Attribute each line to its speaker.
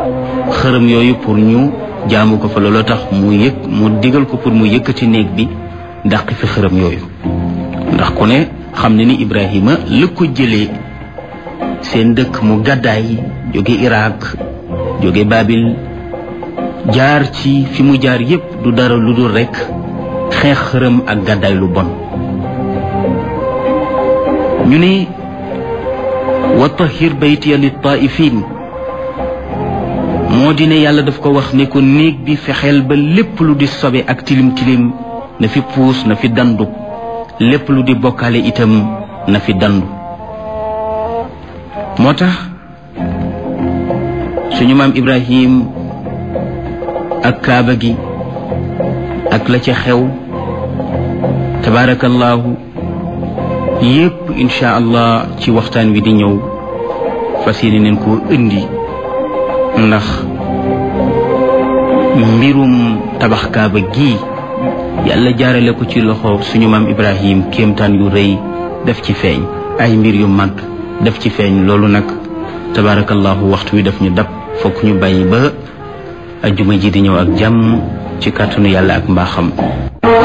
Speaker 1: xërëm yooyu pour ñu jaamu ko fa looloo tax mu yëg mu digal ko pour mu yëkkati néeg bi dàq fi xërëm yooyu ndax ku ne xam ne ni Ibrahima la ko jëlee seen dëkk mu gàddaay jóge Irak jóge Babil jaar ci fi mu jaar yépp du dara lu dul rekk xeex xërëm ak gàddaay lu bon ñu ne wa tahir baytiya lit taifin moo di ne yàlla daf ko wax ne ko néeg bi fexeel ba lépp lu di sobe ak tilim tilim na fi puus na fi dandu lépp lu di bokkaale itam na fi dandu moo tax suñu maam Ibrahim ak kaaba gi ak la ca xew tabaarakallaahu yépp insha allah ci waxtaan wi di ñëw fas yéene neen koo indi ndax mbirum tabax kaaba gi yàlla jaarale ko ci loxo suñu maam ibrahim kéemtaan yu rëy def ci feeñ ay mbir yu mag def ci feeñ loolu nag tabarakallahu waxtu wi daf ñu dab fokk ñu bàyyi ba ajjuma ji di ñëw ak jàmm ci kàttanu yàlla ak mbaaxam